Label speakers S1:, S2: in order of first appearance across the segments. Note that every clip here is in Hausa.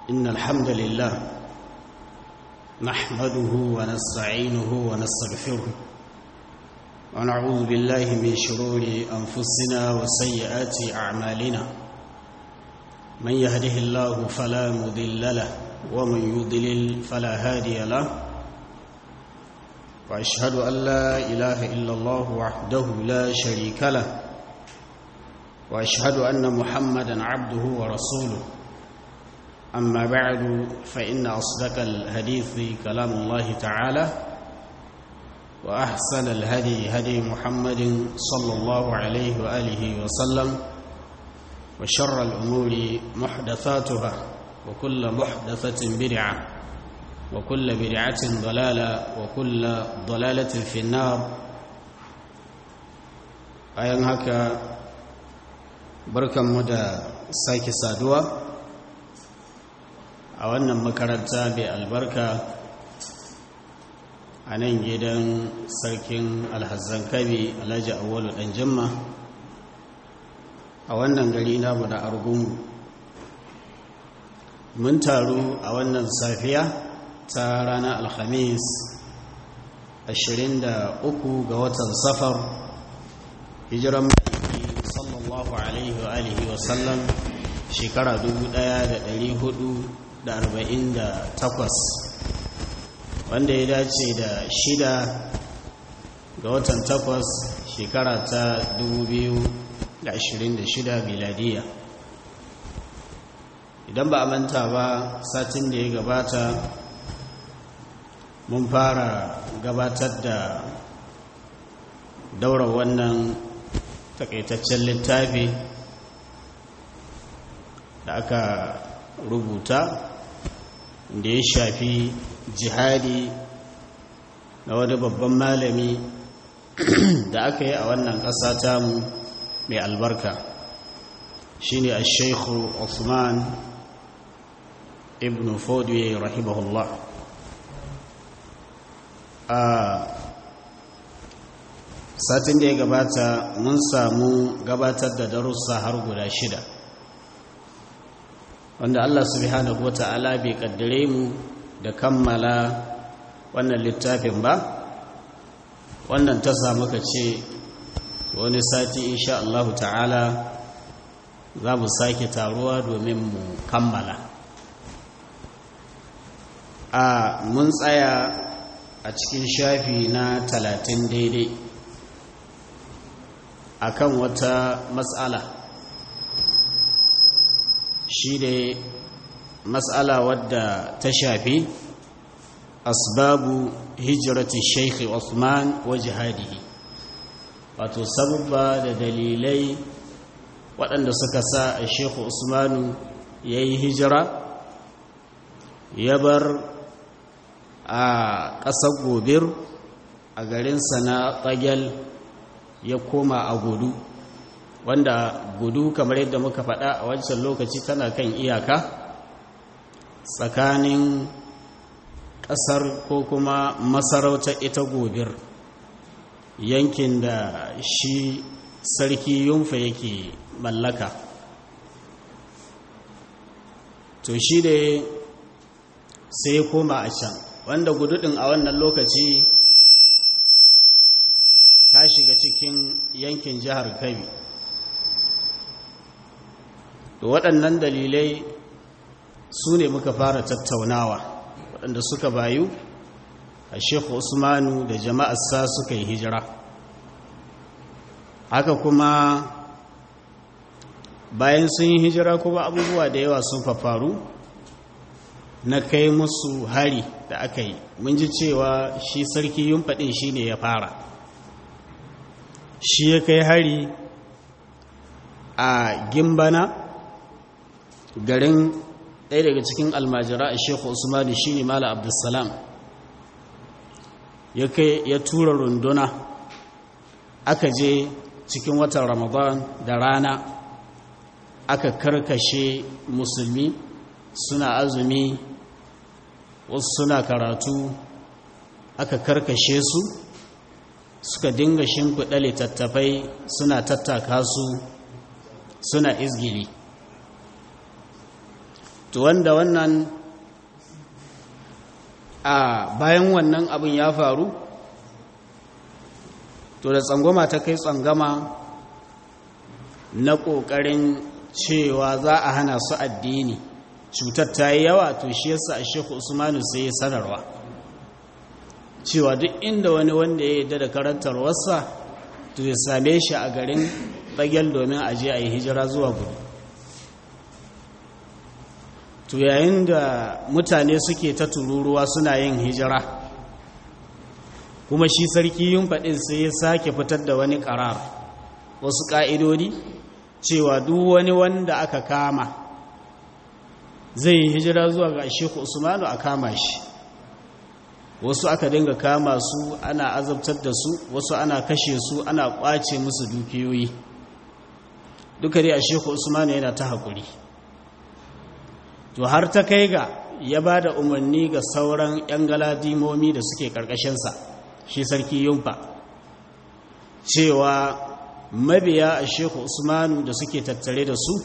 S1: إن الحمد لله نحمده ونستعينه ونستغفره ونعوذ بالله من شرور أنفسنا وسيئات أعمالنا من يهده الله فلا مضل له ومن يضلل فلا هادي له وأشهد أن لا إله إلا الله وحده لا شريك له وأشهد أن محمدا عبده ورسوله أما بعد فإن أصدق الحديث كلام الله تعالى وأحسن الهدي هدي محمد صلى الله عليه وآله وسلم وشر الأمور محدثاتها وكل محدثة بدعة وكل بدعة ضلالة وكل ضلالة في النار أيها هكا بركة مدى ساكي سادوة a wannan makaranta mai albarka a nan gidan sarkin alhazan kabi alhaji awwalu dan jimma a wannan gari namu na argungu mun taru a wannan safiya ta ranar alhamis 23 ga watan safar hijiran mai sallallahu alaihi wa alihi wasallam shekara 1400 da arba'in da takwas wanda ya dace da shida ga watan takwas shekara ta dubu biyu da ashirin da shida miladiya idan ba a manta ba satin da ya gabata mun fara gabatar da daura wannan takaitaccen littafi da aka rubuta da ya shafi jihadi na wani babban malami da aka yi a wannan ƙasa tamu mai albarka shine a shaikhu Usman ibn fodwe rahimahullah a satin da ya gabata mun samu gabatar da darussa har guda shida wanda Allah subhanahu wa ta'ala bai kaddare mu da kammala wannan littafin ba wannan ta samu ka ce wani sati insha Allah ta'ala za mu sake taruwa domin mu kammala a mun tsaya a cikin shafi na talatin daidai akan wata matsala shi ne matsala wadda ta shafi asbabu hijirati shaikh Usman wa jihadihi wato sabubba da dalilai waɗanda suka sa a sheikh Usmanu ya yi hijira ya bar a ƙasar gobir a garinsa na tsagel ya koma a gudu wanda gudu kamar yadda muka faɗa a wancan lokaci tana kan iyaka tsakanin ƙasar ko kuma masarautar ita gobir yankin da shi sarki yunfa yake mallaka to shi da sai koma a can wanda gududin a wannan lokaci ta shiga cikin yankin jihar kabi to waɗannan dalilai su ne muka fara tattaunawa waɗanda suka bayu a shekhu usmanu da jama'arsa suka yi hijira haka kuma bayan sun yi hijira kuma abubuwa da yawa sun fafaru na kai musu hari da aka yi mun ji cewa shi sarki yun faɗin shi ne ya fara shi ya kai hari a gimbana garin ɗaya daga cikin almajira a shekhu usmanu shi ne mala abdulsalam ya tura runduna aka je cikin watan ramadan da rana aka karkashe musulmi suna azumi wasu suna karatu aka karkashe su suka dinga shimfiɗa littattafai suna tattaka su suna izgili to wanda wannan a bayan wannan abin ya faru to da tsangwama ta kai tsangama na ƙoƙarin cewa za a hana su addini cutar ta yi yawa to shi yasa a shekhu usmanu sai ya sanarwa cewa duk inda wani wanda ya yarda da karantarwarsa to ya same shi a garin bagel domin a je a yi hijira zuwa gudu to yayin da mutane suke ta tururuwa suna yin hijira kuma shi sarki yin faɗin sai ya sake fitar da wani ƙarar wasu ƙa'idodi cewa duk wani wanda aka kama zai yi hijira zuwa ga sheku usmanu a kama shi wasu aka dinga kama su ana azabtar da su wasu ana kashe su ana ƙwace musu dukiyoyi duka dai a sheku usmanu yana ta haƙuri to har ta kai ga ya ba da umarni ga sauran 'yan galadimomi da suke ƙarƙashinsa shi sarki yumfa cewa mabiya a sheku usmanu da suke tattare da su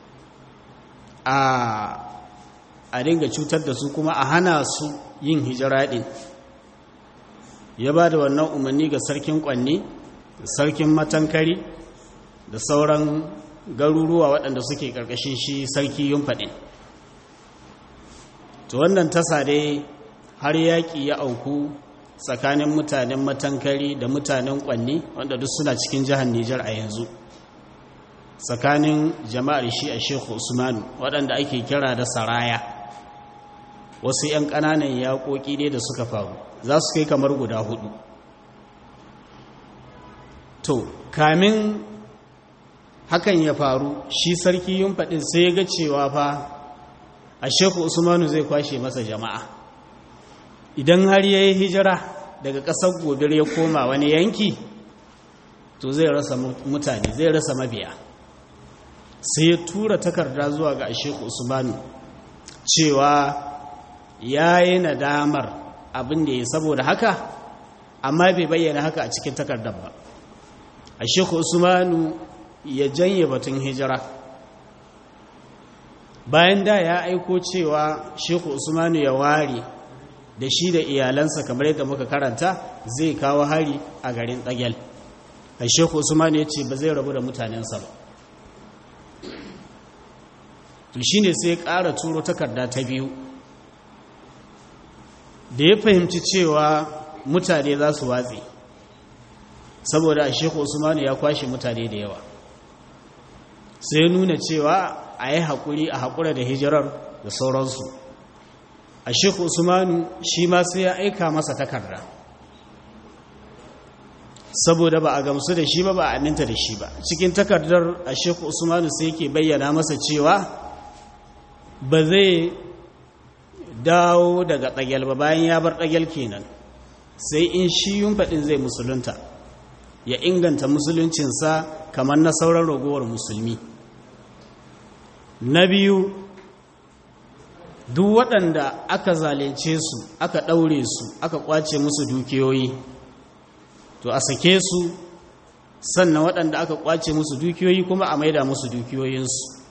S1: a dinga cutar da su kuma a hana su yin hijira ɗin ya ba da wannan umarni ga sarkin kwanne sarkin matankari da sauran garuruwa waɗanda suke ƙarƙashin shi sarki yumfa ɗin to wannan tasa dai har yaƙi ya auku tsakanin mutanen matankari da mutanen kwanni wanda duk suna cikin jihar Nijar a yanzu tsakanin jama'ar shi a Sheikh Usmanu waɗanda ake kira da Saraya wasu 'yan ƙananan yaƙoƙi ne da suka faru za su kai kamar guda hudu to kamin hakan ya faru shi sarki yin faɗin sai ya ga cewa fa a sheku usmanu zai kwashe masa jama'a idan har ya yi hijira daga ƙasar gobir ya koma wani yanki to zai rasa mutane zai rasa mabiya sai ya tura takarda zuwa ga sheku usmanu cewa ya yi nadamar abin da ya saboda haka amma bai bayyana haka a cikin takardar ba a sheku usmanu ya janye batun hijira bayan da ya aiko cewa sheku usmanu ya ware da shi da iyalansa kamar yadda muka karanta zai kawo hari a garin tsagel a sheku usmanu ya ce ba zai rabu da mutanensa ba to shi ne sai ƙara turo takarda ta biyu da ya fahimci cewa mutane za su watse saboda a sheku usmanu ya kwashe mutane da yawa sai nuna cewa a yi haƙuri a haƙura da hijirar da sauransu a sheku usmanu shi ma sai ya aika masa takarda saboda ba a gamsu da shi ba ba a aminta da shi ba cikin takardar a sheku usmanu sai yake bayyana masa cewa ba zai dawo daga ɗagel ba bayan ya bar ɗagel kenan sai in shi yun faɗin zai musulunta ya inganta musuluncinsa kamar na sauran ragowar musulmi na biyu duk waɗanda aka zalunce su aka ɗaure su aka ƙwace musu dukiyoyi to a sake su sannan waɗanda aka ƙwace musu dukiyoyi kuma a maida musu dukiyoyinsu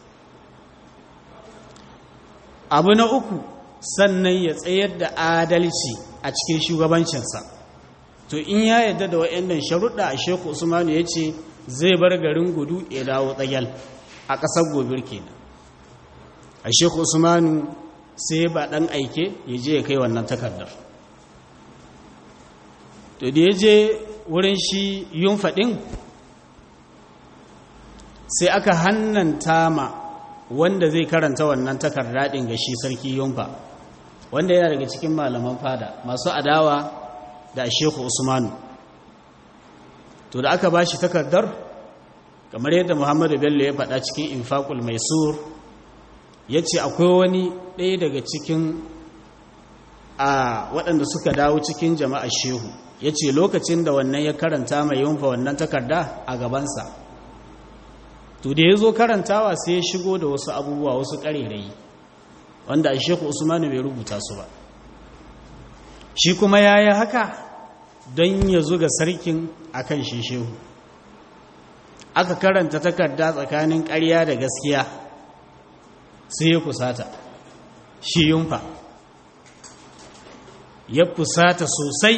S1: abu na uku sannan ya tsayar da adalci a cikin shugabancinsa to in ya yadda da wa'annan sharuɗa a sheku usmanu ya ce zai bar garin gudu ya dawo tsagyal a ƙasar gobir kenan a sheku usmanu sai ba ɗan aike ya je ya kai wannan takardar to da ya je wurin shi yun faɗin sai aka hannanta ma wanda zai karanta wannan takarda ɗin ga shi sarki yunfa wanda yana daga cikin malaman fada masu adawa da shehu usmanu to da aka ba shi takardar kamar yadda muhammadu bello ya faɗa cikin infaqul maisur ya ce akwai wani ɗaya daga cikin a waɗanda suka dawo cikin jama'a shehu ya ce lokacin da wannan ya karanta mai yunfa wannan takarda a gabansa to da ya zo karantawa sai ya shigo da wasu abubuwa wasu ƙarerayi wanda a sheku usmanu bai rubuta su ba shi kuma ya yi haka don ya zuga sarkin a kan shi shehu aka karanta takarda tsakanin ƙarya da gaskiya sai ya kusata shi yunfa ya fusata sosai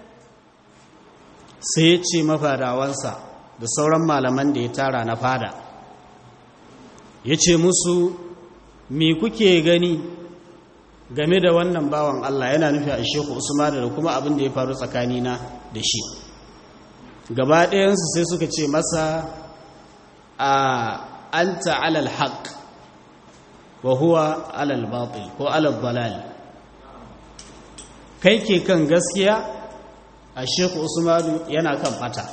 S1: sai ya ce mafadawansa da sauran malaman da ya tara na fada ya ce musu me kuke gani game da wannan bawan Allah yana nufi a sheku usmanu da kuma abin da ya faru tsakanina da shi gaba ɗayansu sai suka ce masa a anta alal haq wa huwa alal batil ko alal dalal kai ke kan gaskiya a sheku usmanu yana kan fata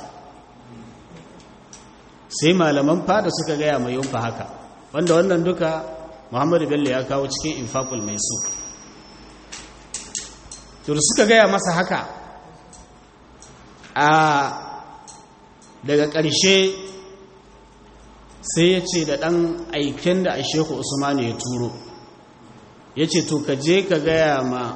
S1: sai malaman fada suka gaya mai yunfa haka wanda wannan duka muhammadu bello ya kawo cikin infaqul mai su to suka gaya masa haka a daga ƙarshe sai ya ce da ɗan aikin da a sheku usmanu ya turo ya ce to ka je ka gaya ma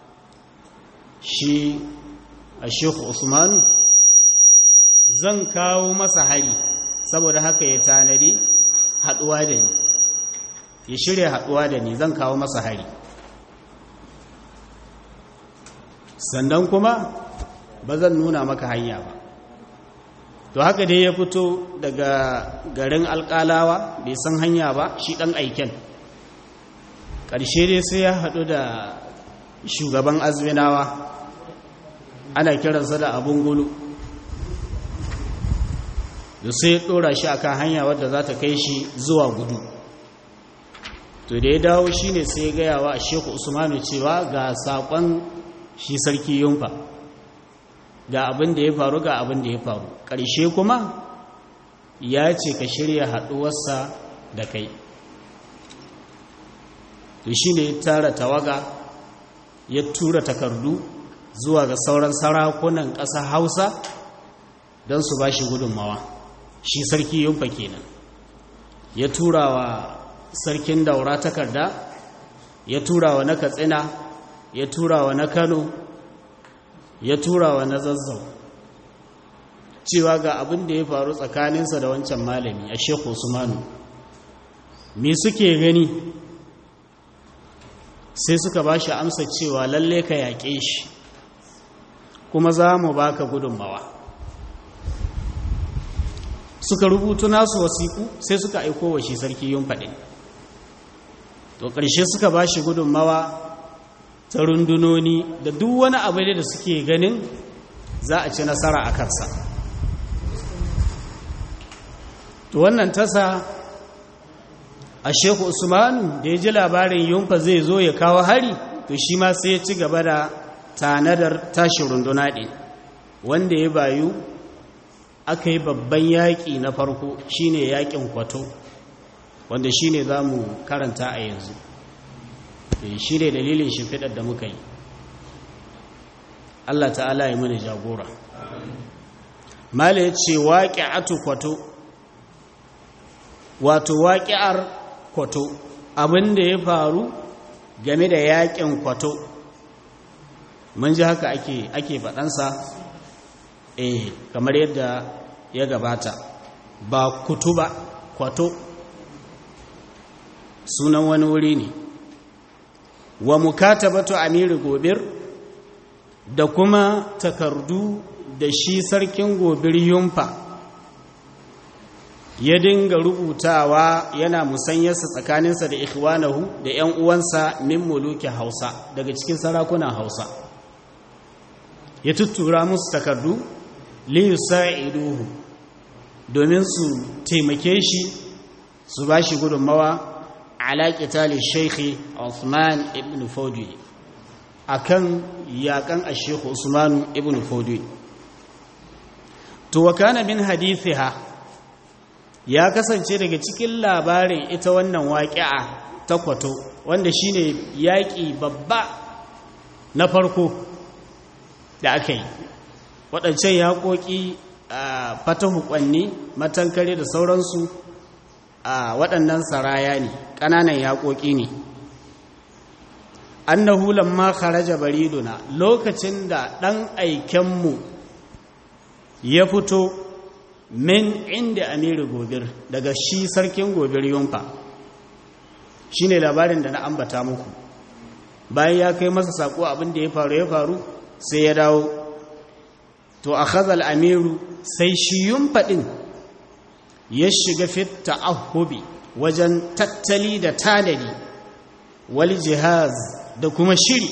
S1: shi a sheku usmanu zan kawo masa hari saboda haka ya tanadi haɗuwa da ni ya shirya haɗuwa da ni zan kawo masa hari sannan kuma ba zan nuna maka hanya ba to haka dai ya fito daga garin alƙalawa bai san hanya ba shi ɗan aiken ƙarshe dai sai ya haɗu da shugaban azminawa ana kiransa da abun gulu da sai ya ɗora shi akan hanya wadda za ta kai shi zuwa gudu to da ya dawo shi ne sai ya gaya wa sheku usmanu cewa ga saƙon shi sarki yunfa ga abin da ya faru ga abin da ya faru ƙarshe kuma ya ce ka shirya haɗuwarsa da kai to shi ne tara tawaga ya tura takardu zuwa ga sauran sarakunan ƙasa hausa don su ba shi gudunmawa shi sarki yunfa kenan ya tura wa sarkin daura takarda ya tura wa na katsina ya tura wa na kano ya tura wa na zazzau cewa ga abin da ya faru tsakaninsa da wancan malami a shekhu usmanu me suke gani sai suka ba shi amsa cewa lalle ka yaƙe shi kuma za mu baka gudunmawa suka rubutu nasu wasiku sai suka aiko wa shi sarki yun faɗin to ƙarshe suka ba shi gudunmawa ta rundunoni da duk wani abu da suke ganin za a ci nasara a kansa to wannan tasa a sheku usmanu da ya ji labarin yunfa zai zo ya kawo hari to shi ma sai ya ci gaba da tanadar tashin runduna ɗin wanda ya bayu aka yi babban yaƙi na farko shine yaƙin kwato wanda shine za mu karanta a yanzu shi ne dalilin shimfiɗar da muka yi Allah ta'ala ya mini jagora mala ya ce waƙi'atu kwato wato waƙi'ar kwato abin da ya faru game da yaƙin kwato mun ji haka ake ake faɗansa eh kamar yadda ya gabata ba kutu ba kwato sunan wani wuri ne wa mukatabatu amiri gobir da kuma takardu da shi sarkin gobir yumfa ya dinga rubutawa yana musanyarsa tsakaninsa da ikhwanahu da 'yan uwansa min muluki hausa daga cikin sarakunan hausa ya tuttura musu takardu liyusa'iduhu domin su taimake shi su ba shi gudunmawa ala qitali shaykhi Uthman ibn Fodi akan yakan ash-shaykh Usman ibn Fodi to wa kana min hadithiha ya kasance daga cikin labarin ita wannan waƙi'a ta kwato wanda shine yaƙi babba na farko da aka yi waɗancan yaƙoƙi a fatahu ƙwanni matankare da sauransu a waɗannan saraya ne ƙananan yaƙoƙi ne annahu lamma kharaja bariduna lokacin da ɗan aikenmu ya fito min inda amiru gobir daga shi sarkin gobir yunfa shi ne labarin da na ambata muku bayan ya kai masa sako abin da ya faru ya faru sai ya dawo to a khazal amiru sai shi yumfaɗin ya shiga fit ta'ahubi wajen tattali da tanadi wal jihaz da kuma shiri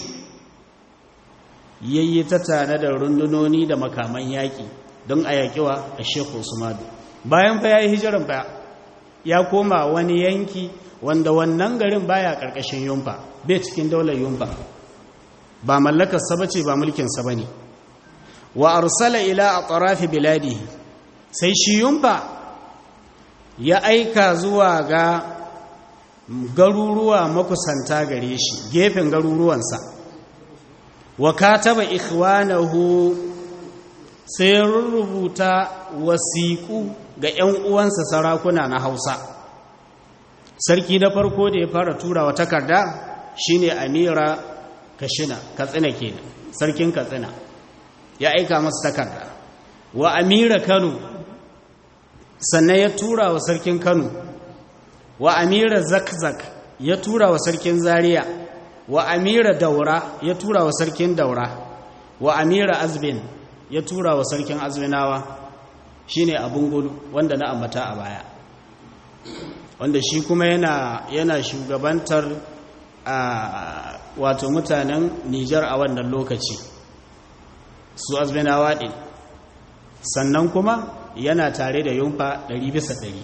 S1: yayi ta tare da rundunoni da makaman yaƙi don a yaƙiwa a shekhu usmanu bayan fa ya yi hijiran fa ya koma wani yanki wanda wannan garin baya ƙarƙashin yumfa bai cikin daular yumfa ba mallakarsa ba ce ba mulkinsa ba ne wa arsala ila a tsarafi biladi sai shi yumfa ya aika zuwa ga garuruwa makusanta gare shi gefen garuruwansa wa kataba ikhwanahu sai rubuta wasiƙu ga 'yan uwansa sarakuna na hausa sarki na farko da ya fara turawa takarda shine amira kashina katsina kenan sarkin katsina ya aika masa takarda wa amira kano sannan ya tura wa sarkin kano wa amira zakzak ya tura wa sarkin zaria wa amira daura ya tura wa sarkin daura wa amira azbin ya tura wa sarkin azminawa shine abun gudu wanda na ambata a baya wanda shi kuma yana yana shugabantar a wato mutanen Nijar a wannan lokaci su azminawa din sannan kuma yana tare da yumfa 100 bisa 100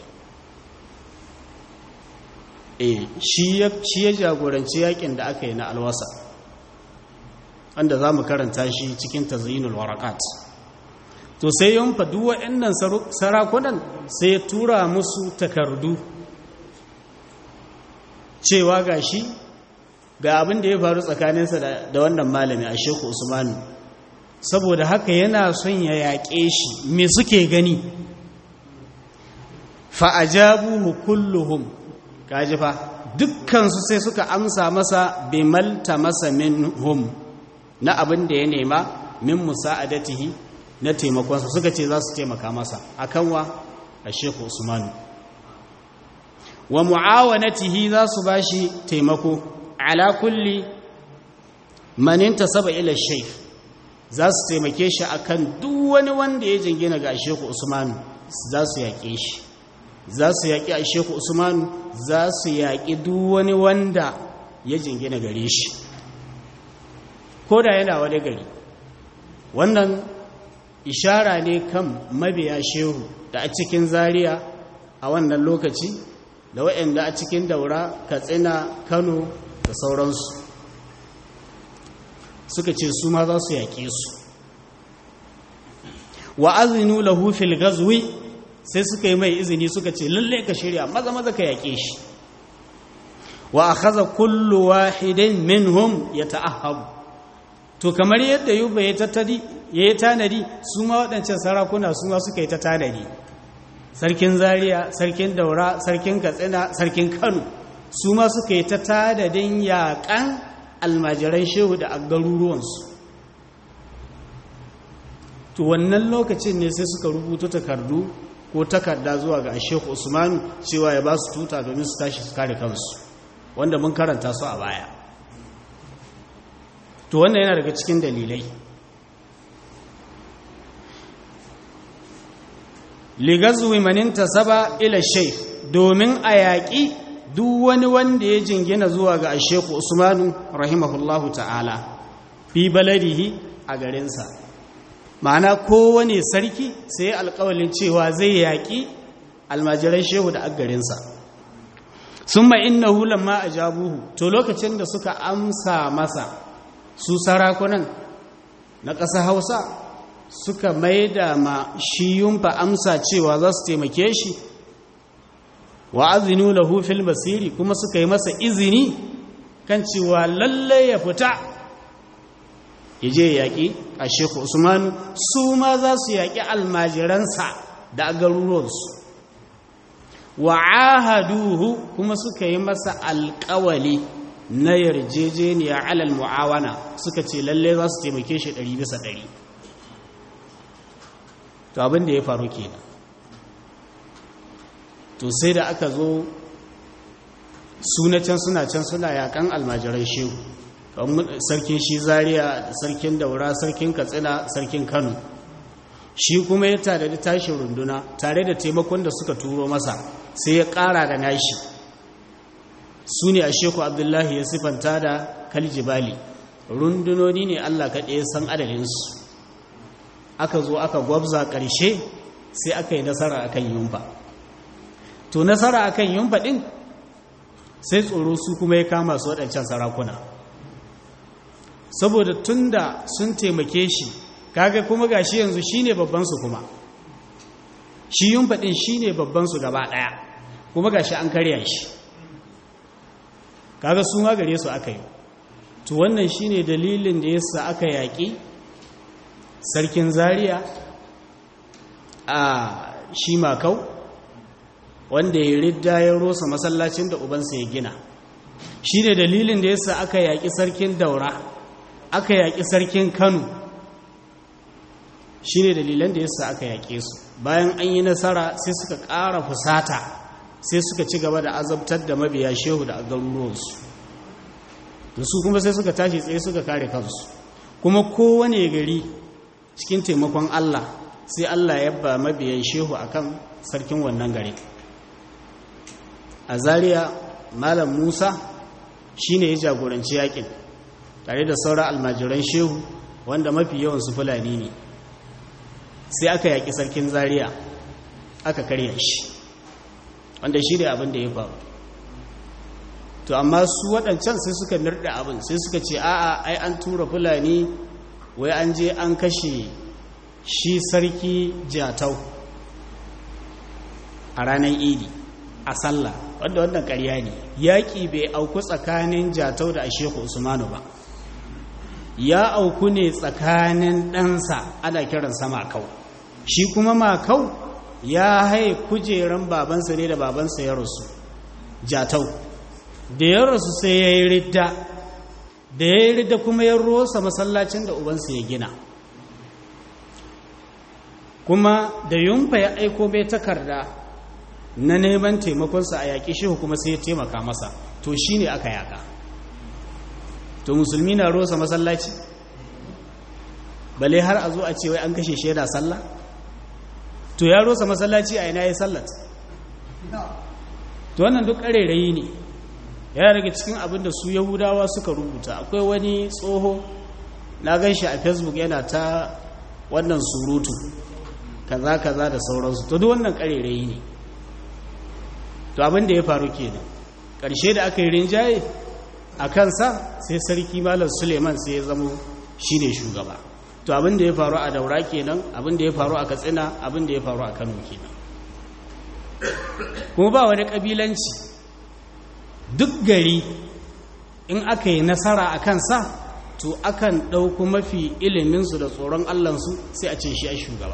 S1: eh shi ya shi ya jagoranci yakin da aka yi na alwasa wanda za mu karanta shi cikin tazyinul warakat to sai yumfa duk waɗannan sarakunan sai ya tura musu takardu cewa ga shi ga abin da ya faru tsakaninsa da wannan malami a sheku usmanu saboda haka yana son ya yaƙe shi me suke gani fa'ajabuhu kulluhum kaji fa dukkansu sai suka amsa masa bimalta masa minhum na abin da ya nema min musa'adatihi na taimakonsa suka ce za su taimaka masa akan wa a sheku usmanu wa mu'awanatihi za su bashi taimako ala kulli maninta saba ila shaykh za su taimake shi akan duk wani wanda ya jingina ga sheku usmanu za su yaƙe shi za su yaƙi a sheku usmanu za su yaƙi duk wani wanda ya jingina gare shi ko da yana wani gari wannan ishara ne kan mabiya shehu da a cikin zaria a wannan lokaci da waɗanda a cikin daura katsina kano da sauransu suka ce su ma za su yaƙe su wa azinu lahu fil gazwi sai suka yi mai izini suka ce lalle ka shirya maza maza ka yaƙe shi wa akhadha kullu wahidin minhum yata'ahhabu to kamar yadda yuba ya tattadi ya yi tanadi su ma waɗancan sarakuna su ma suka yi ta tanadi sarkin zaria sarkin daura sarkin katsina sarkin kano su ma suka yi ta tanadin yaƙan almajiran shehu da garuruwansu to wannan lokacin ne sai suka rubuta takardu ko takarda zuwa ga shehu usmanu cewa ya ba su tuta domin su tashi su kare kansu wanda mun karanta su a baya to wannan yana daga cikin dalilai ligazwi maninta saba ila sheikh domin a yaƙi duk wani wanda ya jingina zuwa ga asheku usmanu rahimahullahu ta'ala fi baladihi a garinsa ma'ana kowane sarki sai alƙawalin cewa zai yaƙi almajiran shehu da garinsa sun ma'innahu lamma a jabuhu to lokacin da suka amsa masa su sarakunan na ƙasa hausa suka maida ma shi yumfa amsa cewa za su taimake shi wa azinu lahu fil basiri kuma suka yi masa izini kan cewa lalle ya fita ya je yaƙi a sheku usmanu su ma za su yaƙi almajiransa da garuruwansu wa ahaduhu kuma suka yi masa alƙawali na yarjejeniya alal mu'awana suka ce lalle za su taimake shi ɗari bisa ɗari to abin da ya faru kenan to sai da aka zo suna can suna can suna yakan almajiran shehu sarkin shi zaria sarkin daura sarkin katsina sarkin kano shi kuma ya tare da tashin runduna tare da taimakon da suka turo masa sai ya ƙara da nashi su ne a sheku abdullahi ya sifanta da kaljibali rundunoni ne allah kaɗe san adadinsu aka zo aka gwabza ƙarshe sai aka yi nasara akan yumba to nasara akan yumba ɗin sai tsoro su kuma ya kama su waɗancan sarakuna saboda tun da sun taimake shi kaga kuma gashi yanzu shine babbansu kuma shi yumba ɗin shine babbansu gaba ɗaya kuma gashi an karya shi kaga su ma gare su aka yi to wannan shine dalilin da yasa aka yaƙi sarkin zaria a shi makau wanda ya ridda ya rosa masallacin da ubansa ya gina shi ne dalilin da yasa aka yaƙi sarkin daura aka yaƙi sarkin kano shi ne dalilan da yasa aka yaƙe su bayan an yi nasara sai suka ƙara fusata sai suka ci gaba da azabtar da mabiya shehu da garuruwansu da su kuma sai suka tashi tsaye suka kare kansu kuma kowane gari cikin taimakon Allah sai Allah ya ba mabiyan shehu akan sarkin wannan gari a Zariya malam Musa shine ya jagoranci yakin tare da sauran almajiran shehu wanda mafi yawan su fulani ne sai aka yaki sarkin Zariya aka karya shi wanda shi ne abin da ya faru to amma su waɗancan sai suka nirɗa abin sai suka ce a'a ai an tura fulani wai an je an kashe shi sarki jatau a ranar idi a sallah wanda wannan ƙarya ne yaƙi bai auku tsakanin jatau da asheku usmanu ba ya auku ne tsakanin ɗansa ana kiransa makau shi kuma makau ya haye kujeran babansa ne da babansa ya rasu jatau da ya rasu sai ya yi ridda da ya yi ridda kuma ya rosa masallacin da ubansa ya gina kuma da yumfa ya aiko mai takarda na neman taimakonsa a yaƙi shehu kuma sai ya taimaka masa to shi ne aka yaƙa to musulmi na rosa masallaci bale har a zo a ce wai an kashe shaida sallah to ya rosa masallaci a ina ya sallat to wannan duk ƙarerayi ne ya daga cikin abin da su yahudawa suka rubuta akwai wani tsoho na gan shi a facebook yana ta wannan surutu kaza kaza da sauransu to duk wannan ƙarerayi ne to abin da ya faru kenan ƙarshe da aka yi rinjaye a kansa sai sarki malam suleiman sai ya zamo shi ne shugaba to abin da ya faru a daura kenan abin da ya faru a katsina abin da ya faru a kano kenan kuma ba wani ƙabilanci duk gari in aka yi nasara a kansa to akan ɗauku mafi iliminsu da tsoron allansu sai a ce shi a shugaba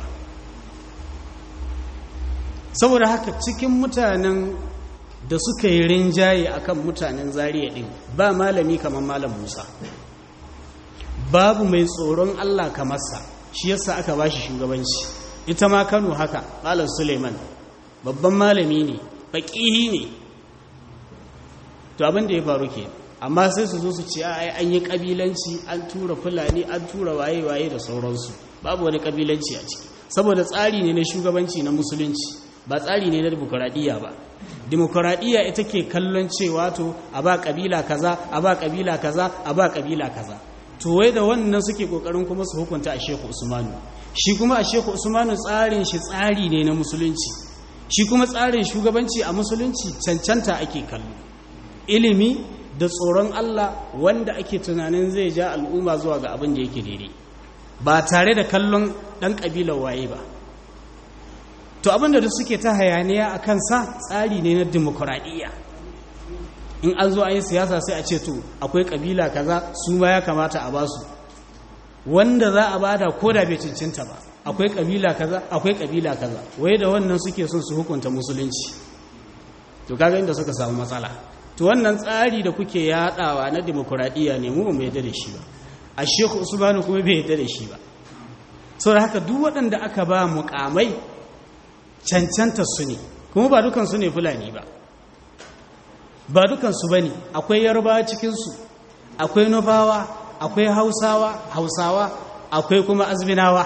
S1: saboda haka cikin mutanen da suka yi rinjaye akan mutanen zariya ɗin ba malami kamar malam musa babu mai tsoron allah kamarsa shi yasa aka ba shi shugabanci ita ma kano haka malam suleiman babban malami ne baƙihi ne to abin da ya faru ke amma sai su zo su ce ai an yi ƙabilanci an tura fulani an tura waye-waye da sauransu babu wani ƙabilanci a ciki saboda tsari ne na shugabanci na musulunci ba tsari ne na demokuraɗiyya ba demokuraɗiyya ita ke kallon cewa to a ba ƙabila kaza a ba ƙabila kaza a ba ƙabila kaza to wai da wannan suke ƙoƙarin kuma su hukunta a sheku usmanu shi kuma a sheku usmanu tsarin shi tsari ne na musulunci shi kuma tsarin shugabanci a musulunci cancanta ake kallo ilimi da tsoron Allah wanda ake tunanin zai ja al'umma zuwa ga abin da yake daidai ba tare da kallon ɗan ƙabilar waye ba to abinda da suke ta hayaniya a kansa tsari ne na demokuraɗiyya in an zo an yi siyasa sai a ce to akwai ƙabila kaza su ma ya kamata a basu wanda za a bada ko da bai cancanta ba akwai ƙabila kaza akwai ƙabila kaza wai da wannan suke son su hukunta musulunci to kaga inda suka samu matsala to wannan tsari da kuke yaɗawa na demokuraɗiyya ne mu ba mu yadda da shi ba a sheku usmanu kuma bai yadda da shi ba saboda haka duk waɗanda aka ba mukamai cancanta su ne kuma ba dukansu ne fulani ba ba dukansu ba ne akwai yarba cikinsu akwai nufawa akwai hausawa hausawa akwai kuma azminawa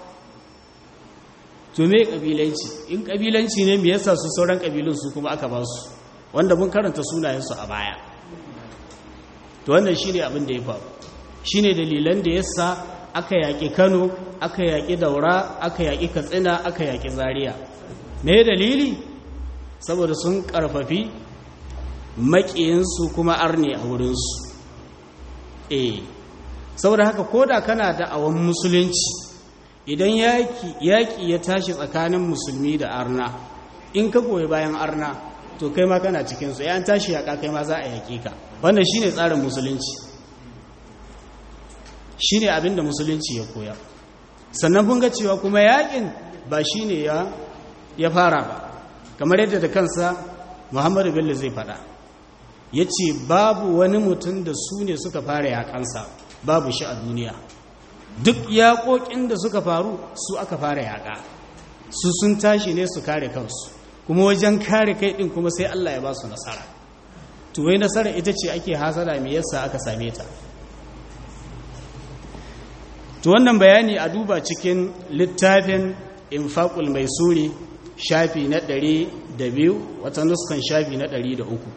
S1: to me kabilanci in kabilanci ne me yasa su sauran kabilun su kuma aka ba su wanda mun karanta sunayensu a baya to wannan shine abin da ya faru shine dalilan da yasa aka yaƙi Kano aka yaƙi Daura aka yaƙi Katsina aka yaƙi Zaria me dalili saboda sun karfafi maƙiyinsu kuma arne a wurinsu eh saboda haka koda kana da awon musulunci idan yaƙi ya tashi tsakanin musulmi da arna in ka goyi bayan arna to kai ma kana cikinsu ya tashi yaƙa kai ma za a yaƙi ka wannan shi ne tsarin musulunci shi ne abin da musulunci ya koya sannan kun ga cewa kuma yaƙin ba shi ne ya fara ba kamar yadda da kansa muhammadu bello zai faɗa ya ce babu wani mutum da su ne suka fara yaƙansa babu shi a duniya duk yaƙoƙin da suka faru su aka fara yaƙa su sun tashi ne su kare kansu kuma wajen kare kai ɗin kuma sai Allah ya ba su nasara tuwai nasara ita ce ake hasara mai yasa aka same ta to wannan bayani a duba cikin littafin infaqul mai suri shafi na ɗari da biyu wata nuskan shafi na ɗari da uku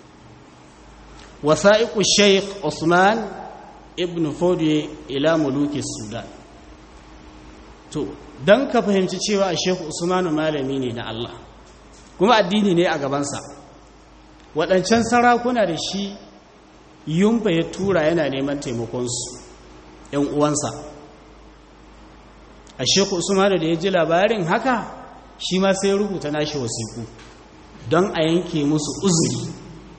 S1: wasa'iƙu sheikh usman ibn fodiye ila muluki sudan to don ka fahimci cewa a sheikh usmanu malami ne na allah kuma addini ne a gabansa waɗancan sarakuna da shi yumba ya tura yana neman taimakonsu ‘yan uwansa a sheikh usmanu da ya ji labarin haka shi ma sai rubuta nashi wasiku don a yanke musu uzuri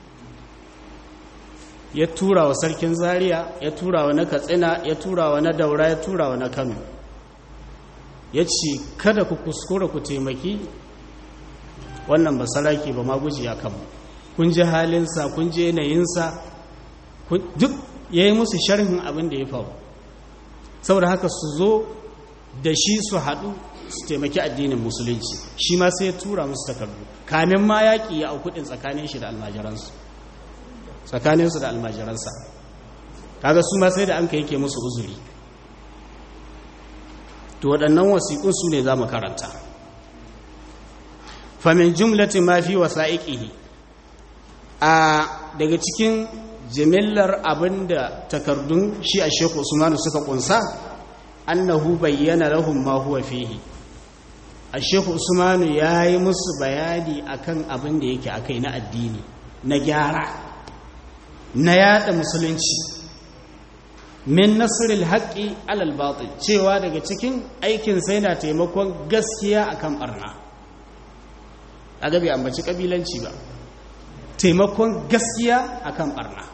S1: ya tura wa sarkin zaria ya tura wa na katsina ya tura wa na daura ya tura wa na kano ya ce kada ku kuskura ku taimaki wannan ba saraki ba ma guji ya kanmu kun ji halinsa kun ji yanayinsa duk ya yi musu sharhin abin da ya faru saboda haka su zo da shi su haɗu su taimaki addinin musulunci shi ma sai ya tura musu takardu kamin ma yaƙi ya aukudin tsakanin shi da almajiransu tsakaninsu da almajiransa kaga su ma sai da an ka yake musu uzuri to waɗannan wasiƙun su ne za mu karanta famin jumlati ma fi wasa'iqihi a daga cikin jimillar abinda takardun shi a Sheikh Usmanu suka kunsa annahu bayyana lahum ma huwa fihi a Sheikh Usmanu yayi musu bayani akan abin da yake akai na addini na gyara na yada musulunci min nasril haqqi alal batil cewa daga cikin aikin sai na taimakon gaskiya akan barna aga bai ambaci kabilanci ba taimakon gaskiya akan barna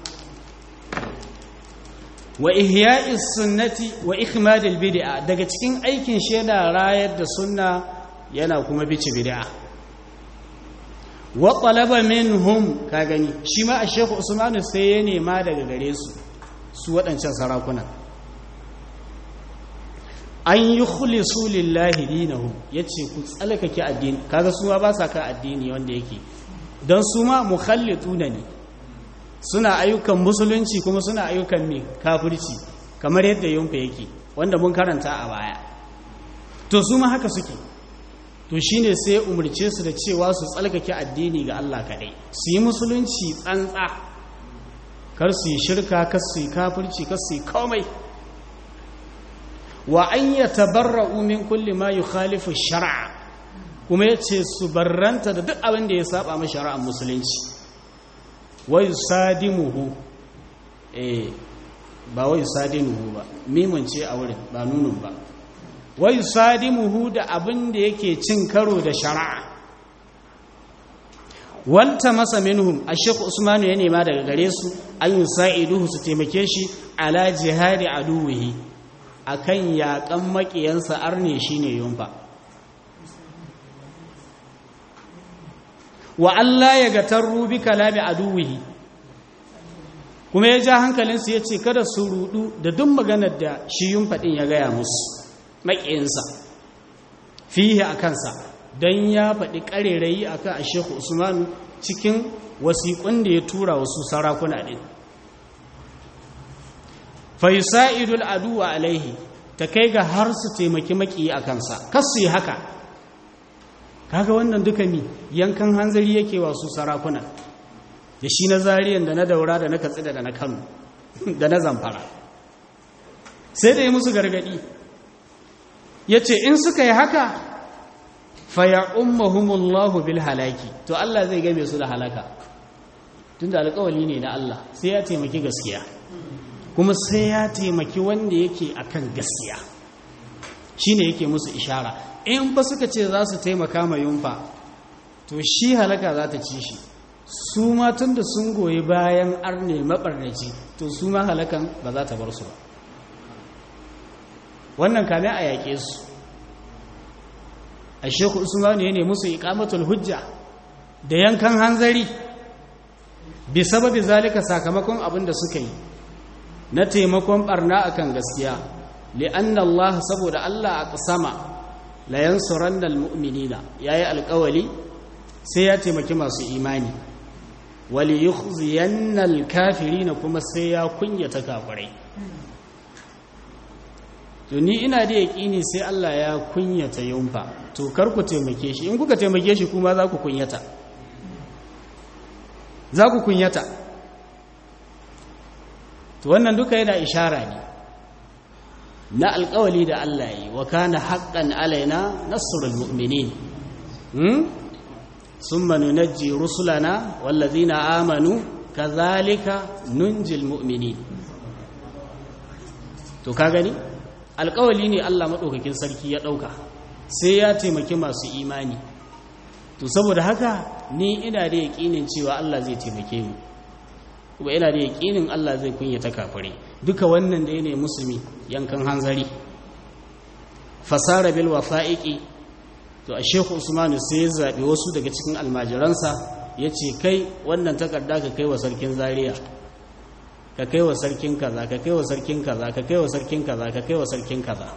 S1: wa ihya'is sunnati wa ikhmadil bid'a daga cikin aikin shi yana rayar da sunna yana kuma bici bid'a wa talaba minhum ka gani shi ma a Sheikh Usman sai ya nema daga gare su su waɗancan sarakuna an yi khulisu lillahi dinahu yace ku tsalkake addini kaga su ma ba sa ka addini wanda yake don su ma mukhallituna ne suna ayyukan musulunci kuma suna ayyukan me kafirci kamar yadda yunfa yake wanda mun karanta a baya to su ma haka suke to shine sai ya umarce su da cewa su tsalkake addini ga Allah kaɗai su yi musulunci tsantsa kar su yi shirka kar su yi kafirci kar su yi komai wa an yatabarra'u min kulli ma yukhalifu shar'a kuma yace su barranta da duk abin da ya saba ma shari'ar musulunci wa yusadimuhu eh ba wa yusadimuhu ba mimun ce a wurin ba nunun ba wa yusadimuhu da abin da yake cin karo da shari'a wanta masa minhum ashek usmanu ya nema daga gare su an yusaiduhu su taimake shi ala jihadi aduwihi akan yaƙan maƙiyansa arne shine yumfa wa Allah ya ga tarru bi kalami aduwihi kuma ya ja hankalinsu ya ce kada su rudu da duk maganar da shi yumfa ɗin ya gaya musu maƙiyinsa fiye a kansa don ya faɗi ƙarerayi a kan asheku usmanu cikin wasiƙun da ya tura wasu sarakuna ɗin fa yusa'idul aduwa alaihi ta kai ga har su taimaki maki a kansa kas su yi haka kaga wannan duka mi yankan hanzari yake wa su sarakuna da shi na zariyan da na daura da na katsina da na kano da na zamfara sai da yi musu gargadi ya ce in suka yi haka faya ummahumullahu bil halaki to Allah zai game su da halaka tun da alkawali ne na Allah sai ya taimaki gaskiya kuma sai ya taimaki wanda yake akan gaskiya shine yake musu ishara in ba suka ce za su taimaka ma yunfa to shi halaka za ta ci shi su ma tun da sun goyi bayan arne maɓarnaci to su ma halakan ba za ta bar su ba wannan kame a yaƙe su a shekul usmanu ya ne musu iƙamatul hujja da yankan hanzari bi sababi zalika sakamakon abin da suka yi na taimakon barna akan gaskiya li'anna Allah saboda Allah a ƙasama la yansuranna almu'minina yayi alƙawali sai ya taimaki masu imani wal yukhziyanna alkafirina kuma sai ya kunyata kafirai to ni ina da yaƙini sai Allah ya kunyata yunfa to kar ku taimake shi in kuka taimake shi kuma za ku kunyata za ku kunyata to wannan duka yana ishara ne na alƙawali da Allah yi wa kana haqqan alaina nasrul mu'minin hmm summa nunajji rusulana wallazina amanu kadhalika nunjil mu'minin to ka gani alƙawali ne Allah maɗaukakin sarki ya ɗauka sai ya taimaki masu imani to saboda haka ni ina da yaƙinin cewa Allah zai taimake mu kuma ina da yaƙinin Allah zai kunyata kafare duka wannan da ne musulmi yankan hanzari fasara bil wafa'iqi to a Sheikh Usman sai ya zabi wasu daga cikin almajiransa yace kai wannan takarda ka kai wa sarkin Zaria ka kai wa sarkin kaza ka kai wa sarkin kaza ka kai wa sarkin kaza ka kai wa sarkin kaza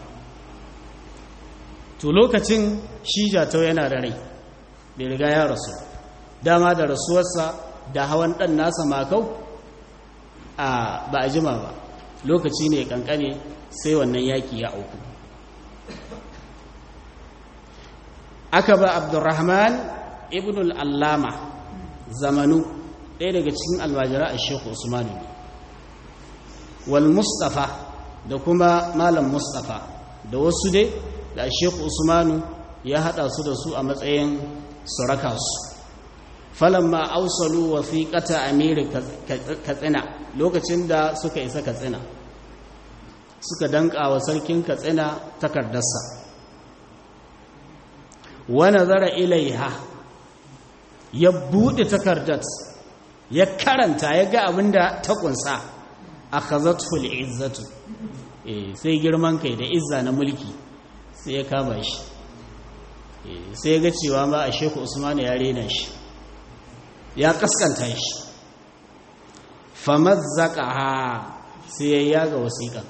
S1: to lokacin shi jatau yana da rai bai riga ya rasu dama da rasuwarsa da hawan ɗan nasa makau a ba a jima ba lokaci ne kankane sai wannan yaki ya auku aka ba abdurrahman ibn al'allama zamanu ɗaya daga cikin almajira a shekhu usmanu ne wal mustafa da kuma malam mustafa da wasu dai da shekhu usmanu ya haɗa su da su a matsayin suraka su falamma ausalu wasiqata amiri katsina lokacin da suka isa katsina suka danka wa sarkin katsina takardarsa wa nazara ilaiha ya bude takardar ya karanta ya ga abinda ta kunsa akhazathu al'izzatu eh sai girman kai da izza na mulki sai ya kama shi sai ga cewa ma a sheku usman ya rena shi ya kaskanta shi famazzaka ha sai ya yaga wasiƙan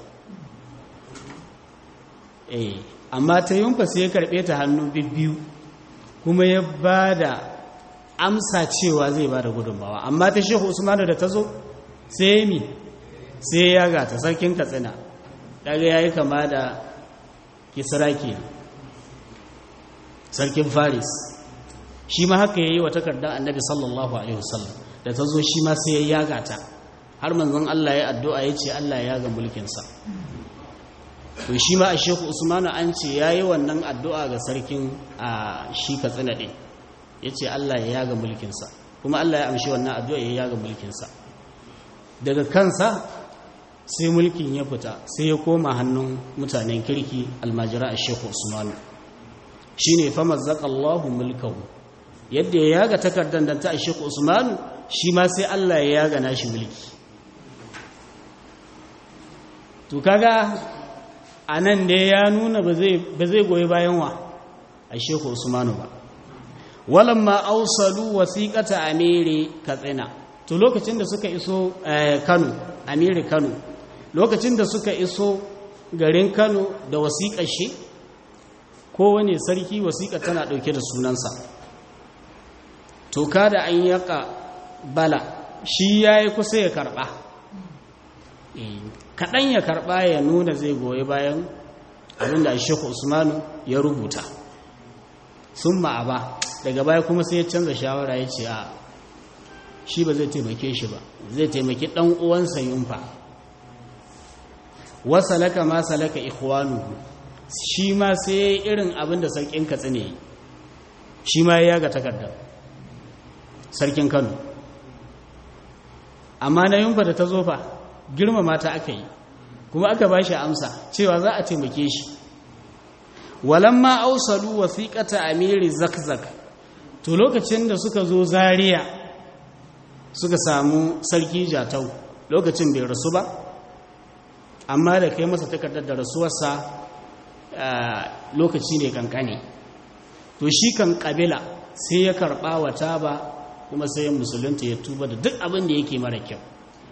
S1: eh amma ta yunfa sai ya karɓe ta hannu bibbiyu kuma ya ba da amsa cewa zai ba da gudunmawa amma ta sheku usman da ta zo sai mi sai ya yaga ta sarkin katsina daga ya yi kama da kisra ke sarkin faris shi ma haka ya yi wa takardar annabi sallallahu alaihi wasallam da ta zo shi ma sai ya yaga ta har manzon Allah ya addu'a ya ce Allah ya yaga mulkinsa to shi ma a sheku usmanu an ce ya yi wannan addu'a ga sarkin a shi katsina ɗin ya ce Allah ya yaga mulkinsa kuma Allah ya amshi wannan addu'a ya yaga mulkinsa daga kansa sai mulkin ya fita sai ya koma hannun mutanen kirki almajira a sheku usmanu shi ne fa mazzaƙallahu mulkahu yadda ya yaga takardar da ta a sheku usmanu shi ma sai allah ya yaga nashi mulki to kaga a nan da ya nuna ba zai goyi bayan wa a sheku usmanu ba walamma ausalu wasiƙata amiri katsina to lokacin da suka iso kano amiri kano lokacin da suka iso garin kano da wasiƙar shi kowane sarki wasiƙa tana ɗauke da sunansa to kada an yaka bala shi ya yi kusa ya karɓa kaɗan ya karɓa ya nuna zai goyi bayan abinda shekhu usmanu ya rubuta sun ma'aba daga baya kuma sai ya canza shawara ya ce a shi ba zai taimake shi ba zai taimaki ɗan uwansa yunfa wasa laka ma salaka ikhwanu shi ma sai irin abin da sarkin katsina yi shi ma ya ga takardar sarkin kano amma na yunfa da ta zofa girmama ta aka yi kuma aka ba shi amsa cewa za a taimake shi walamma ausalu wasiqata amiri zakzak to lokacin da suka zo zaria suka samu sarki jatau lokacin bai rasu ba amma da kai masa takardar da rasuwarsa lokaci ne kankane to shi kan kabila sai ya karba wa taba kuma sai musulunta ya tuba da duk abin da yake mara kyau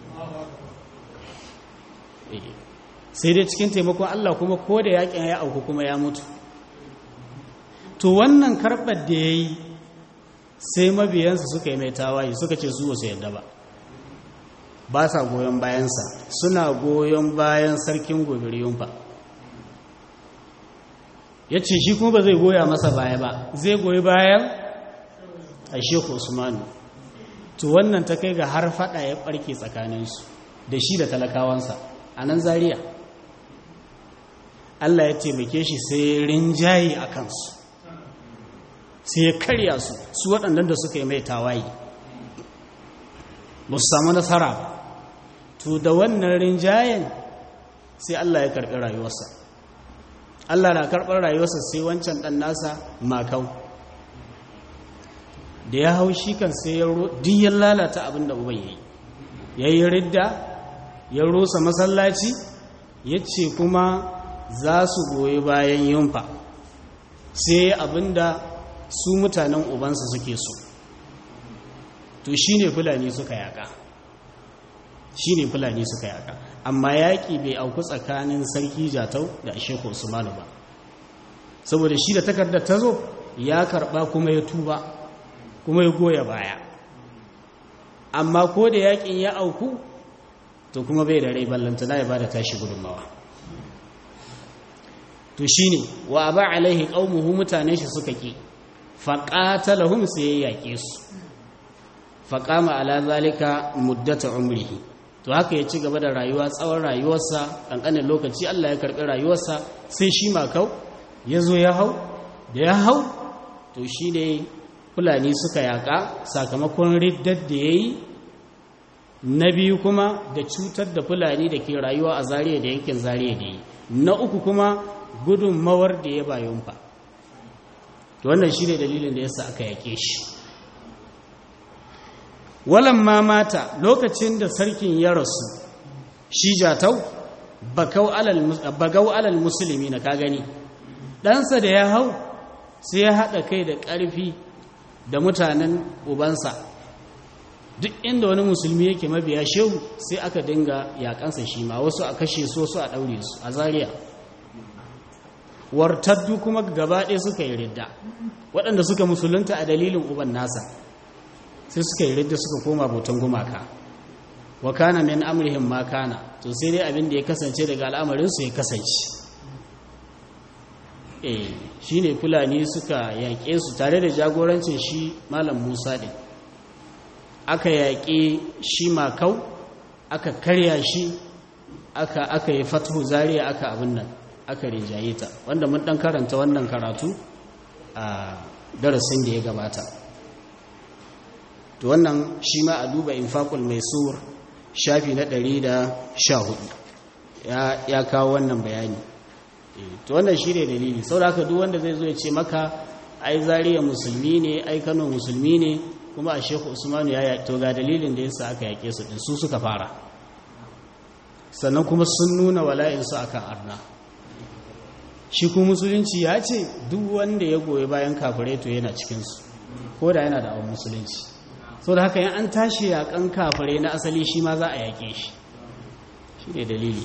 S1: sai dai cikin taimakon Allah kuma ko da yakin ya auku kuma ya mutu to wannan karɓar da ya yi sai mabiyansa suka yi mai tawaye suka ce su wasu yadda ba ba sa goyon bayansa suna goyon bayan sarkin gobiriyun fa ya ce shi kuma ba zai goya masa baya ba zai goyi bayan a sheku usmanu to wannan ta kai ga har fada ya barke tsakaninsu da shi da talakawansa a nan zariya allah ya taimake shi sai rinjaye a kansu sai ya karya su su waɗannan da suka yi mai tawaye ba su samu nasara ba to da wannan rinjayen sai allah ya karɓi rayuwarsa allah na karɓar rayuwarsa sai wancan ɗan nasa makau da ya hau shi kan sai ya ya lalata abin da uban ya yi ya yi ridda ya rusa masallaci ya ce kuma za su goyi bayan yunfa sai abin da su mutanen ubansa suke so to shi ne fulani suka yaka shi ne fulani suka yaka amma yaƙi bai auku tsakanin sarki jatau da sheku usmanu ba saboda shi da takardar ta zo ya karɓa kuma ya tuba kuma ya goya baya amma ko da yaƙin ya auku to kuma bai da rai ballantana ya ba da tashi gudunmawa to shi ne wa ba alaihi ƙaunuhu mutane shi suka ƙi faƙatalahum sai ya yaƙe su faƙama ala zalika muddata umrihi to haka ya ci gaba da rayuwa tsawon rayuwarsa ƙanƙanin lokaci Allah ya karɓi rayuwarsa sai shi makau ya zo ya hau da ya hau to shi ne fulani suka yaƙa sakamakon riddar da ya yi na biyu kuma da cutar da fulani da ke rayuwa a zariya da yankin zariya da yi na uku kuma gudunmawar da ya bayan fa to wannan shi ne dalilin da yasa aka yaƙe shi walan ma mata lokacin da sarkin ya rasu shi jatau bagau alal musulmi na ka gani ɗansa da ya hau sai ya haɗa kai da ƙarfi da mutanen ubansa duk inda wani musulmi yake mabiya shehu sai aka dinga yaƙansa shi ma wasu a kashe su wasu a ɗaure su a zariya wartaddu kuma gaba ɗaya suka yi ridda waɗanda suka musulunta a dalilin uban nasa sai suka yi ridda suka koma bautan gumaka wa kana min amrihim ma kana to sai dai abin da ya kasance daga al'amarinsu ya kasance eh shine fulani suka yaƙe su tare da jagorancin shi malam Musa din aka yaƙe shi makau aka karya shi aka aka yi fathu zariya aka abin nan aka rinjaye ta wanda mun dan karanta wannan karatu a darasin da ya gabata to wannan shi ma a duba infaqul maisur shafi na 114 ya ya kawo wannan bayani to wannan shi ne dalili saboda duk wanda zai zo ya ce maka ai zariya musulmi ne ai Kano musulmi ne kuma a Sheikh Usman ya to ga dalilin da yasa aka yake su din su suka fara sannan kuma sun nuna wala'in su akan arna shi kuma musulunci ya ce duk wanda ya goyi bayan kafirai to yana cikinsu ko da yana da awon musulunci so da haka yan an tashi yakan kafirai na asali shi ma za a yaƙe shi shi ne dalili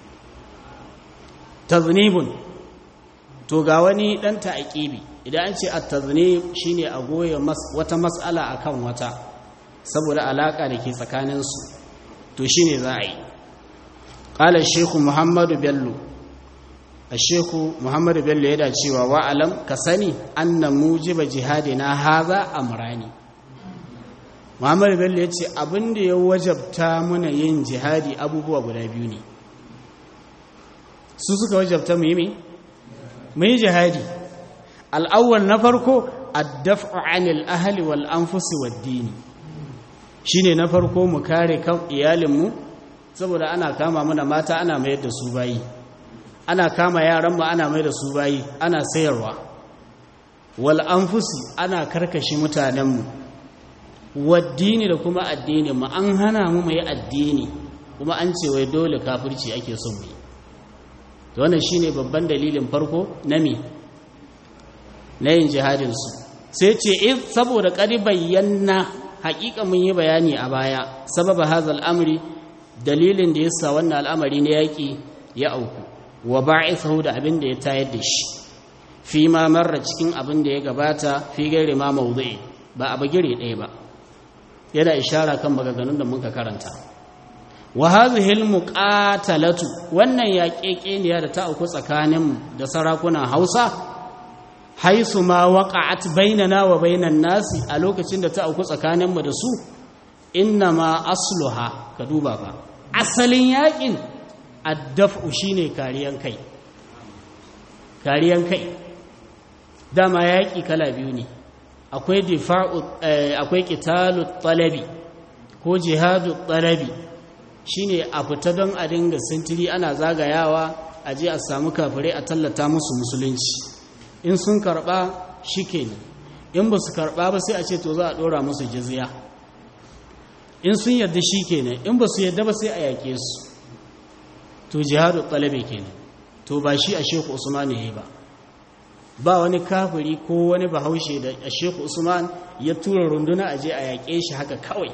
S1: taznibun to ga wani ɗan ta'aƙibi idan an ce a taznib shi ne a goya wata matsala a kan wata saboda alaƙa da ke tsakaninsu to shi ne za a yi qala shehu muhammadu bello shehu muhammadu bello yana cewa wa'alam ka sani anna mujiba jihadina haza amrani muhammadu bello ya ce abinda ya wajabta muna yin jihadi abubuwa guda biyu ne su suka wajabta mu yi mu yi jihadi al'awwal na farko addaf'u anil ahli wal anfusi wad dini shine na farko mu kare kan iyalinmu saboda ana kama mana mata ana mayar da su bayi ana kama yaran mu ana mayar da su bayi ana sayarwa wal anfusi ana karkashi mutanen mu wad dini da kuma addini mu an hana mu mai addini kuma an ce wai dole kafirci ake son mu yi wannan shine babban dalilin farko na me na yin jihadinsu sai ce in saboda ƙari bayyana haƙiƙa mun yi bayani a baya sababa hazal amri dalilin da yasa wannan al'amari na yaƙi ya auku wa ba'ithahu da abin da ya tayar da shi fi ma marra cikin abin da ya gabata fi gairi ma mawdu'i ba a bagire ɗaya ba yana ishara kan maganganun da muka karanta wa hadhihi almuqatalatu wannan yaƙeƙeniya da ta auku tsakanin da sarakunan Hausa haisu ma waqa'at bainana wa bainan nasi a lokacin da ta auku tsakanin mu da su inna ma asluha ka duba fa asalin yaƙin addaf'u shine kariyan kai kariyan kai dama yaƙi kala biyu ne akwai difa'u akwai qitalu talabi ko jihadu talabi shine a fita don a dinga sintiri ana zagayawa a je a samu kafirai a tallata musu musulunci in sun karba shikenan in ba su karba ba sai a ce to za a dora musu jizya in sun yadda shikenan in ba su yadda ba sai a yake su to jihadu talabi kenan to ba shi a sheku usman ne ba ba wani kafiri ko wani bahaushe da a sheku usman ya tura runduna a je a yaƙe shi haka kawai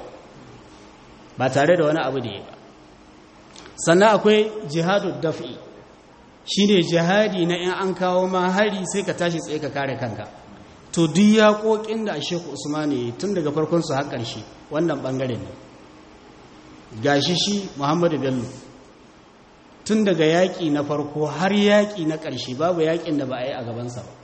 S1: ba tare da wani abu da ya ba sannan akwai jihadu daf'i shi ne jihadi na in an kawo ma hari sai ka tashi tsaye ka kare kanka to duk yaƙoƙin da sheku usman ya tun daga farkon su har ƙarshe wannan ɓangare ne gashi shi muhammadu bello tun daga yaƙi na farko har yaƙi na ƙarshe babu yaƙin da ba a yi a gabansa ba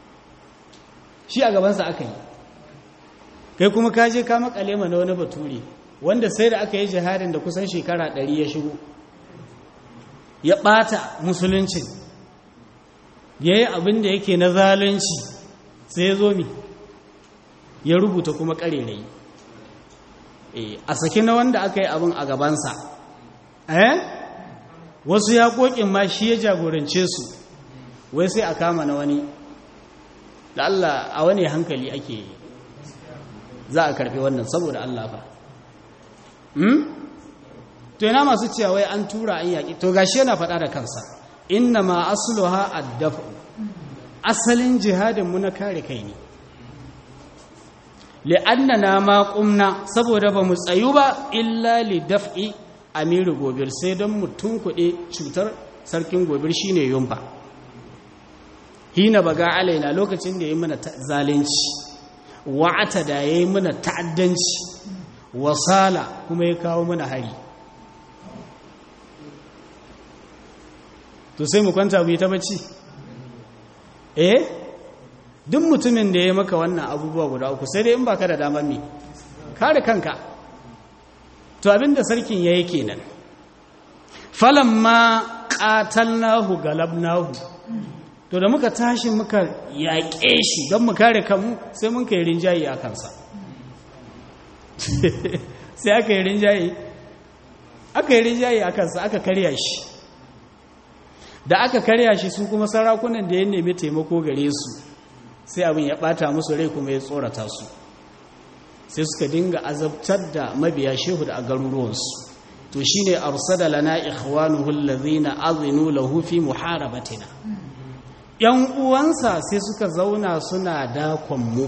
S1: shi a gabansa aka yi kai kuma ka je ka makale na wani bature wanda sai da aka yi jihadin da kusan shekara ɗari ya shigo ya ɓata musuluncin ya yi abin da yake na zalunci sai ya zo mi ya rubuta kuma ƙarerai a saki na wanda aka yi abin a gabansa eh wasu yaƙoƙin ma shi ya jagorance su wai sai a kama na wani da Allah a wani hankali ake za a karɓi wannan saboda Allah fa to yana masu cewa wai an tura an yaƙi to gashi yana faɗa da kansa inna ma asluha addafu asalin jihadin mu na kare kai ne li'annana ma qumna saboda ba mu tsayu ba illa li daf'i amiru gobir sai don mutum kuɗe cutar sarkin gobir shine yumba hina baga alaina lokacin da ya yi mana zalunci wa'ata da ya yi mana ta'addanci wasala kuma ya kawo mana hari to sai mu kwanta mu yi ta bacci eh duk mutumin da ya maka wannan abubuwa guda uku sai dai in baka da damar me kare kanka to abinda sarkin yayi kenan falamma qatalnahu galabnahu to da muka tashi muka yaƙe shi don mu kare kanmu sai mun kai rinjaye a kansa sai aka yi rinjaye aka yi rinjaye a kansa aka karya shi da aka karya shi su kuma sarakunan da ya nemi taimako gare su sai abin ya bata musu rai kuma ya tsorata su sai suka dinga azabtar da mabiya shehu da a garuruwansu to shine arsada lana ikhwanuhu allazina azinu lahu fi muharabatina yan uwansa sai suka zauna suna dakon mu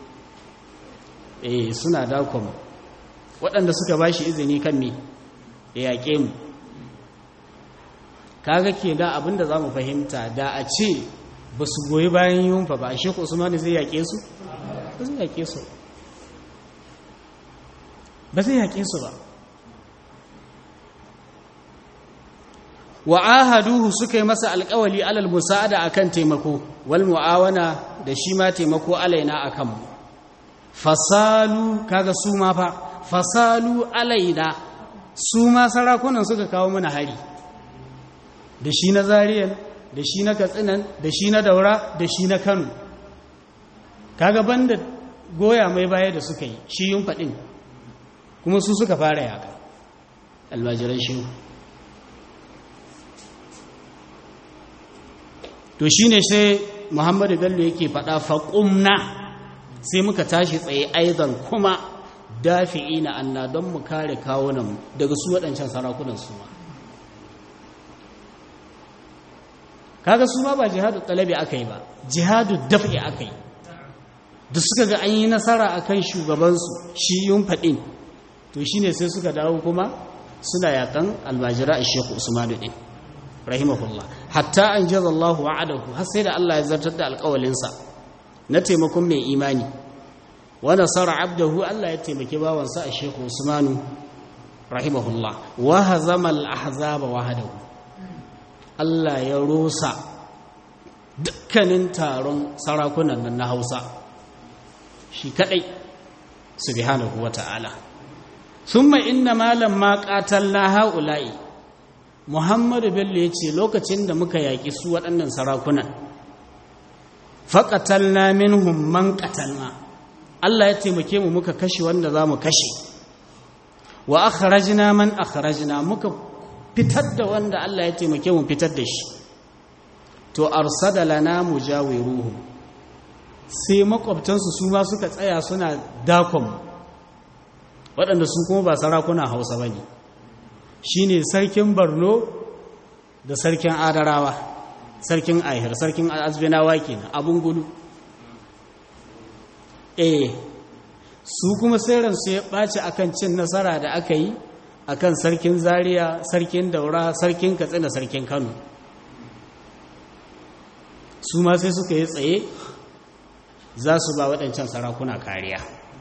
S1: eh suna dakon mu waɗanda suka bashi izini kan me ya yaƙe mu kaga ke da abinda za mu fahimta da a ce ba su goyi bayan yunfa ba a shekku usmanu zai yaƙe su ba zai yaƙe su ba zai yaƙe su ba wa ahaduhu suka yi masa alƙawali alal musa'ada akan taimako wal mu'awana da shi ma taimako alaina akan mu fasalu kaga su ma fa fasalu alaina su ma sarakunan suka kawo mana hari da shi na zariyan da shi na katsinan da shi na daura da shi na kano kaga banda goya mai baya da suka yi shi yun faɗin kuma su suka fara yaka almajiran shi to shi ne sai muhammadu bello yake faɗa faƙumna sai muka tashi tsaye aizan kuma dafi'i na anna don mu kare kawunan daga su waɗancan sarakunan su ma kaga su ma ba jihadu talabi aka yi ba jihadu daf'i aka yi da suka ga an yi nasara a kan shugabansu shi yun faɗin to shi ne sai suka dawo kuma suna yakan almajira a shekhu usmanu ɗin rahimahullah hatta an jaza allahu wa'adahu har sai da allah ya zartar da alƙawalinsa na taimakon mai imani wa nasara abdahu allah ya taimaki bawansa a shekhu usmanu rahimahullah wa hazama al-ahzaba wahdahu Allah ya rusa dukkanin taron sarakunan nan na Hausa shi kadai subhanahu wata'ala thumma inna malam ma qatalna haula'i Muhammadu Bello yace lokacin da muka yaki su waɗannan sarakunan faqatalna minhum man qatalna Allah ya taimake mu muka kashe wanda zamu kashe wa akhrajna man akhrajna muka fitar da wanda Allah ya taimake mu fitar da shi to arsada lana mujawiruhu sai makwabtansu su ma suka tsaya suna dakon waɗanda su kuma ba sarakuna hausa ba ne shi ne sarkin barno da sarkin adarawa sarkin ahir sarkin azbinawa kenan abun gudu eh su kuma sai ransu ya ɓaci akan cin nasara da aka yi akan sarkin zaria sarkin daura sarkin katsina sarkin kano su ma sai suka yi tsaye za su ba waɗancan sarakuna kariya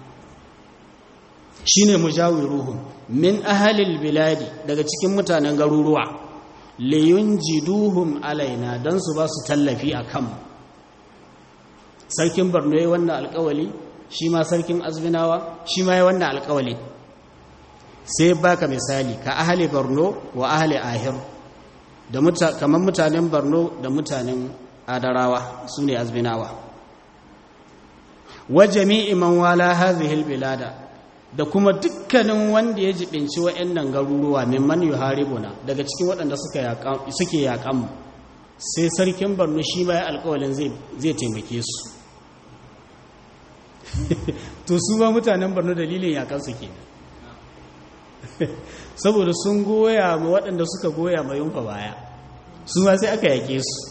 S1: shi ne mujawiruhun min ahalil biladi daga cikin mutanen garuruwa liyun jiduhum alaina don su ba su tallafi a kanmu sarkin barno ya wannan alkawali shi ma sarkin azminawa shi ma ya wannan alkawali sai baka misali ka ahali barno wa ahali ahir da kamar mutanen barno da mutanen adarawa su ne azminawa wa jami'i man wala hadhihi bilada da kuma dukkanin wanda ya jibinci wa'annan garuruwa mimman yuharibuna daga cikin waɗanda suka suke yaƙan mu sai sarkin barno shi ma ya alƙawalin zai zai taimake su to su ba mutanen barno dalilin yaƙan su kenan saboda sun goya ma waɗanda suka goya ma yunfa baya su ma sai aka yake su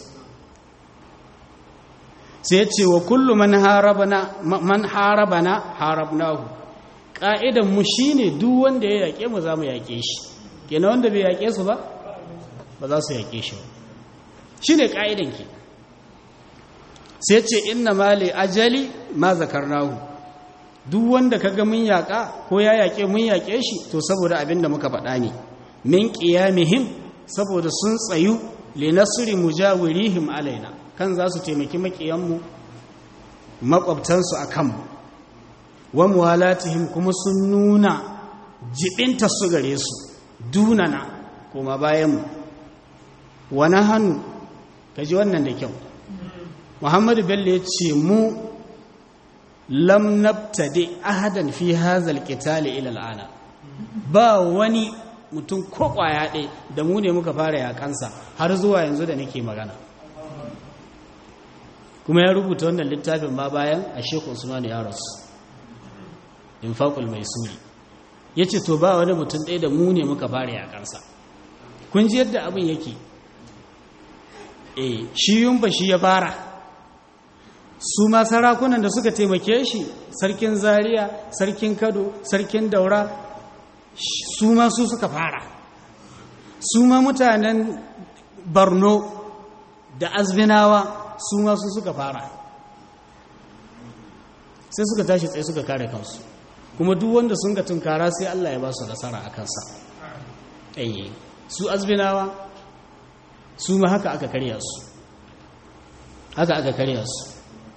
S1: sai ce wa kullu man harabana man harabana harabnahu ka'idan mu shine duk wanda ya yake mu zamu yake shi kenan wanda bai yake su ba ba za su yake shi shine ka'idan ki sai ce inna mali ajali ma zakarnahu duk wanda kaga mun yaka ko ya yake mun yake shi to saboda abinda muka faɗa ne min qiyamihim saboda sun tsayu li nasri mujawirihim alaina kan za su taimaki makiyanmu makwabtansu a kanmu wa muwalatihim kuma sun nuna jibinta su gare su dunana kuma bayanmu wani hannu ka ji wannan da kyau muhammadu bello ya ce mu lam nabtadi ahadan fi hazal qitali ila al'ana ba wani mutum ko kwaya ɗaya da mu ne muka fara yakansa har zuwa yanzu da nake magana kuma ya rubuta wannan littafin ma bayan a shekul usman ya rasu infaqul maisuri yace to ba wani mutum ɗaya da mu ne muka fara yakansa kun ji yadda abin yake eh shi yumba shi ya fara su ma sarakunan da suka taimake shi sarkin zaria sarkin kado sarkin daura su ma su suka fara su ma mutanen barno da azbinawa su ma su suka fara sai suka tashi tsaye suka kare kansu kuma duk wanda sun ga tunkara sai Allah ya ba su nasara a kansa ɗanye su azbinawa su ma haka aka karya su haka aka karya su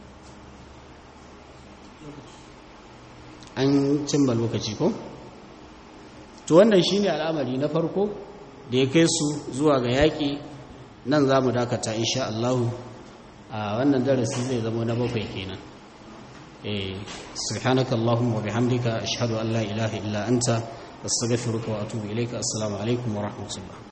S1: an cimma lokaci ko to wannan shine al'amari na farko da ya kai su zuwa ga yaƙi nan za mu dakata insha Allah a wannan darasi zai zama na bakwai kenan eh subhanaka allahumma wa bihamdika ashhadu an la ilaha illa anta astaghfiruka wa atubu ilayka assalamu alaikum wa rahmatullah